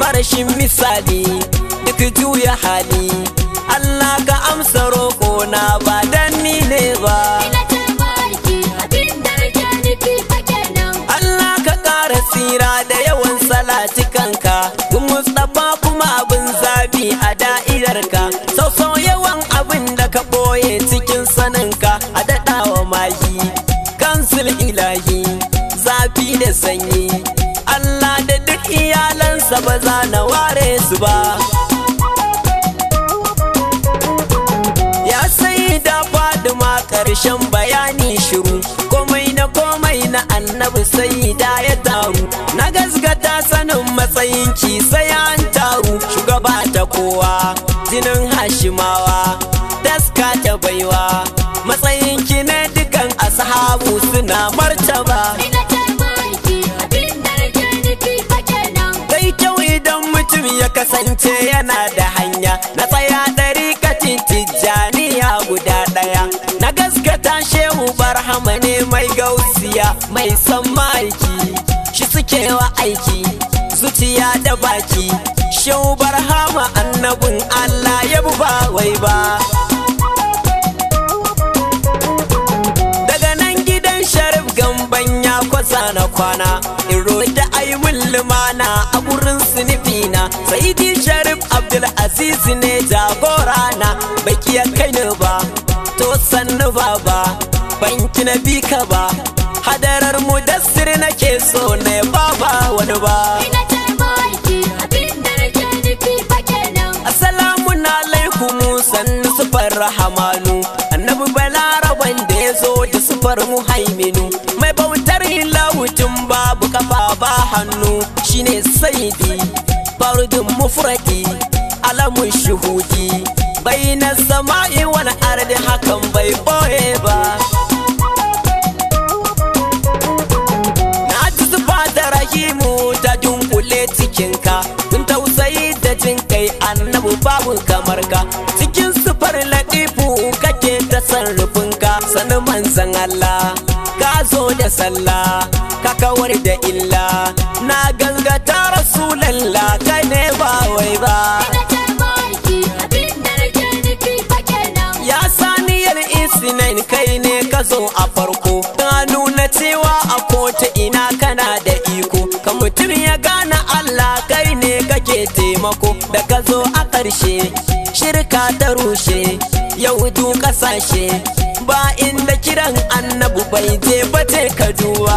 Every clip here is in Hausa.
marashin misali duk juya hali Allah ka amsa roƙo na ba dan ni ne ba Ina ta barki abin da nake nufi fa kenan. Allah ka ƙara tsira da yawan salatikanka Gun Mustapha kuma abin zabi a da'irarka Sau sau yawan abin da ka ɓoye cikin saninka a daɗawa mahi Kansil ilahi zafi da sanyi Allah da duk iyalansa ba za na ware su ba Ya sai da faduma ƙarshen bayani shiru komai na komai na annabi sai da ya taru na gasgata sanin matsayin ki sai an taru shugaba ta kowa jinin hashimawa taska ta baiwa matsayin ki ne dukan ashabu suna martaba Ina ta barki abin da nake nufi fa kenan. Sai kyau idan mutum ya kasance yana da hanya na tsaya ɗari katin tijjaniya guda ɗaya. Na gaskata shehu barhama ne mai gausiya mai son ma'aiki shi suke wa aiki zuciya da baki. Shehu barhama annabin Allah ya ba wai ba. daga nan gidan sharif gamban ya kwasa na kwana in roƙi ayi min lumana a gurin sinifina saidi sharif abdul aziz ne jagora na baki ya kai ni ba to sannu baba banki na bi ka ba hadarar mudassir nake so ne baba wani ba Ina ta barki abin da nake nufi fa kenan. Assalamu alaikum sannu sufar rahamanu Annabi balaraban da ya zo da sufar muhaiminu Mai bautar lahutun babu kafa ba hannu shine saidi Farudin mufradi alamun shuhudi Bai na sama'i wani ardi hakan bai ɓoye ba Na ji zuba da rahimu ta dunkule cikinka Kun tausayi da jin kai annabu babu kamar ka Cikin sufar latifu kake ta sarrafinka Sani manzan Allah ka zo da sallah ka kawar da illa Na gangata rasulallah kai ne ba wai ba Ina ta barki abin da nake nufi fa kenan. Ya saniyar isinain kai ne ka zo a farko Ka nuna cewa a kota ina kana da iko Ka mutum ya gane Allah kai ne kake taimako Da ka zo a ƙarshe shirka ta rushe Yahudu ƙasashe ba inda kiran annabu bai je ba ce ka duba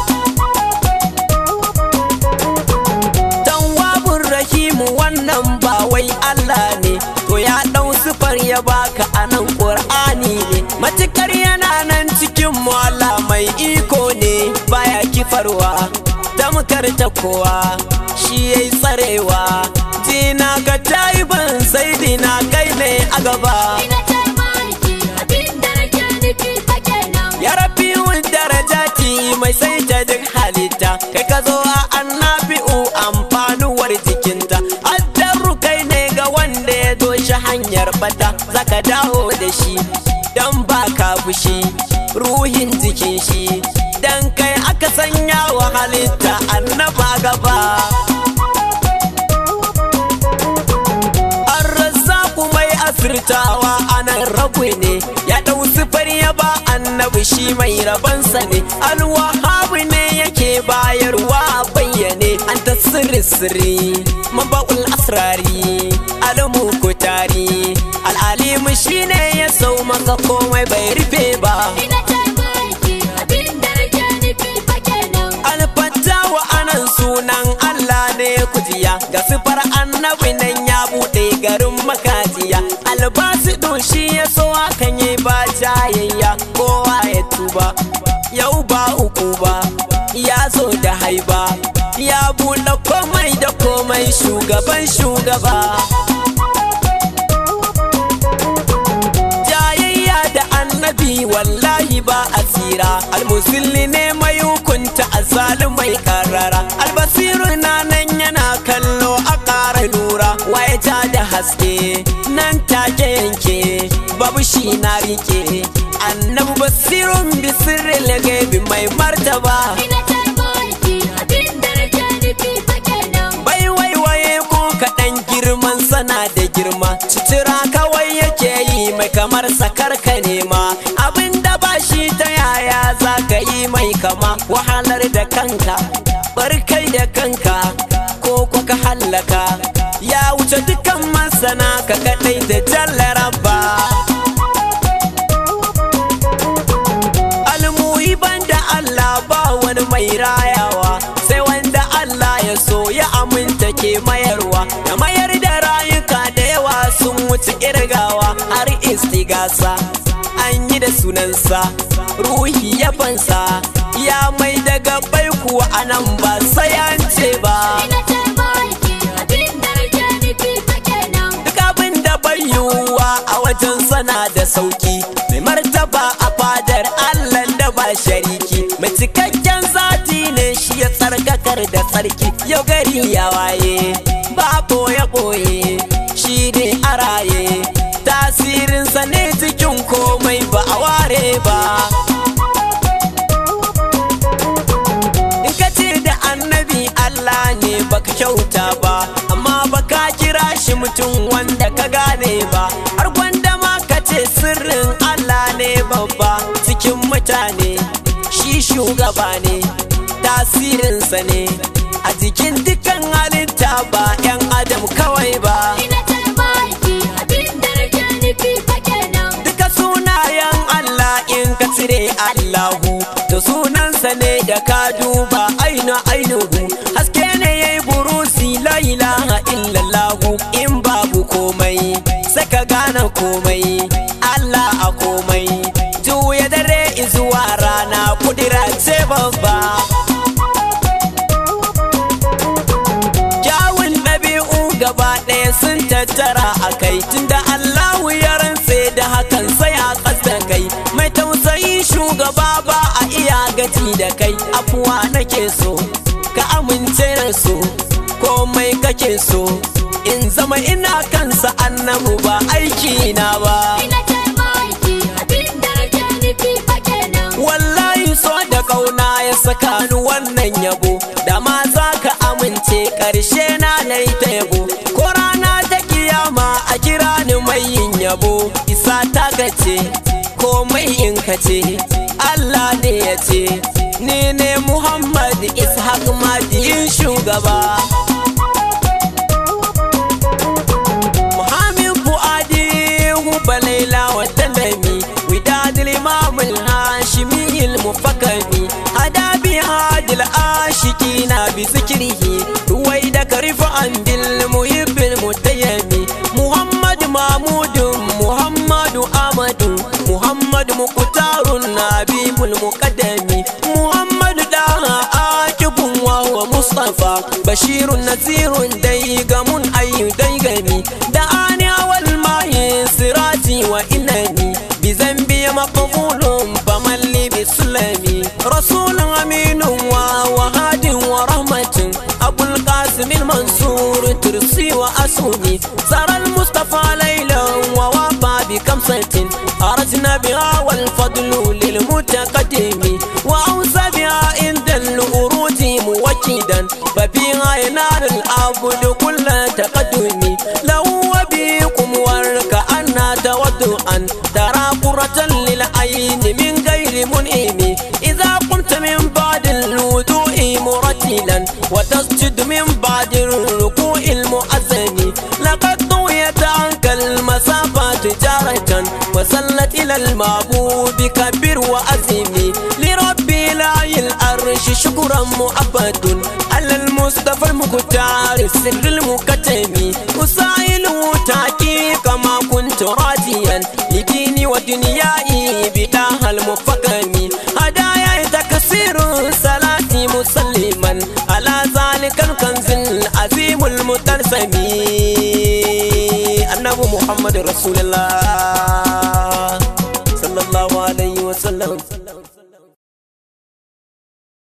Dan wabun rahimu wannan ba wai Allah ne To ya ɗau sifar ya baka a nan ƙur'ani ne Matukar yana nan cikin mu Allah mai iko ne Baya kifarwa tamkar ta kowa Shi yayi tsarewa Dina ga taiban sai dina kai ne a gaba Ina ta barki abin da nake nufi fa kenan. Ya rabi darajati mai sai ta duk halitta Kai ka zo a annabi'u amfanuwar jikinta Addaru kai ne ga wanda ya doshi hanyar bata Zaka dawo da shi dan baka fushi Ruhin jikin shi Dan kai aka sanya wa halitta annaba gaba An rasa mai asirtawa anan rabu ne ya ɗau sifar ya ba annabi shi mai rabansa ne alwahabu ne yake bayarwa a bayyane an ta sirri sirri maba'ul asrari alamu kutari al'alimu shine ya sau maka komai bai rufe ba Ina ta barki abin da nake nufi fa kenan. alfattawa anan sunan Allah ne kujiya ga sifar annabi nan ya buɗe garin makajiya albasidu shi ya so hakan yi ba jayayya kowa ya tuba yau ba uku ba ya zo da haiba ya buɗe komai da komai shugaban shugaba jayayya da annabi wallahi ba a tsira almusulli ne mai hukunta azalumai karara albasiru na nan yana kallo a ƙara lura waye ja da haske nan take yanke babu shi na rike annabi basirun bisirin gaibi mai martaba Ina ta barki abin da nake nufi fa kenan. bai waiwaye Citira kawai yake yi mai kamar sakar ka nema abinda ba shi ta yaya za ka yi mai kama wahalar da kanka barkai da kanka ko kwa ka hallaka ya wuce dukan masana ka kadai da jallaraba almuyi banda Allah ba wani mai rayawa sai wanda Allah ya so ya aminta ke mayarwa da mayar da rayuka da yawa sun wuce kirgawa har istigasa an yi da sunansa ruhi ya fansa ya mai daga bai kuwa anan ba sai an ce ba Ina ce ma'aiki abin da rage nufi fa kenan. duk abin da bai yiwuwa a wajen sana da sauki mai martaba a fadar allah da ba shariki mai cikakken zati ne shi ya tsarkakar da tsarki yau gari ya waye ba boye boye shi ne a raye tasirinsa ne cikin komai ba a ware ba in ka ce da annabi Allah ne baka kyauta ba amma baka kira shi mutum wanda ka gane ba har gwanda ma ka ce sirrin Allah ne babba cikin mutane shi shugaba ne tasirinsa ne a jikin dukkan halitta ba 'yan adam kawai ba Ina ce ma'aiki abin da rage nufi fa kenan. duka sunayen Allah in ka cire Allahu da sunansa ne da ka duba aina ainihu haske ne ya yi burusi la ilaha illallahu in babu komai sai ka gane komai Allah a komai juya dare izuwa rana kudira ce babba kyawun ɗabi'u gaba ɗaya sun tattara a kai tunda Allahu ya rantse da hakan sai a ƙasa kai mai tausayi shugaba ba a iya gaji da kai afuwa nake so ka amince da so komai kake so in zama ina kansa annabu ba aiki na ba Ina ce ma'aiki abin da rage nufi fa kenan. wallahi so da kauna ya saka ni wannan yabo da ma za ka amince ƙarshe na na yi ta yabo ko rana ta kiyama a kira ni mai yin yabo isa ta gace komai in ka ce Allah ne ya ce ni ne Muhammad Ishaq Madiyin shugaba Muhammad Fuadi Huba Laila wa Talami Widad Imam Hashimi Al-Mufakkami Hada bi hadil ashikina bi zikrihi Ruwai da karifa an bil muhibbil mutayyami Muhammad Mahmud Muhammad Ahmadu Muhammad Muqtarun Nabibul Muqaddami Muhammad Daha Akibun wa huwa Mustafa Bashirun Nazirun dai gamun ayyu dai gani da ani awal mahi sirati wa inani bi zambi maqbulun famalli bi sulami rasulun aminun wa wahadin wa rahmatin abul qasim al mansur tursi wa asuni saral mustafa laylan wa wafa bi kamsatin arajna biha wal fadlu lil mutaqaddimi wa awsa biha inda al uruji muwakkidan ففيها ينال العبد كل تقدم له وبيكم وكأن تودعا ترى قرة للعين من غير منئم إذا قمت من بعد الوضوء مرتلا وتسجد من بعد الركوع المؤذن لقد طويت عنك المسافات جارة وصلت إلى المعبود كبر وأزم لربي لا العرش شكرا مؤبد على المصطفى المختار السر المكتم أسائله تحقيق ما كنت راجيا لديني ودنياي بداها المفكم هدايا تكسير صلاتي مسلما على ذلك الكنز العظيم المترسم النبي محمد رسول الله صلى الله عليه وسلم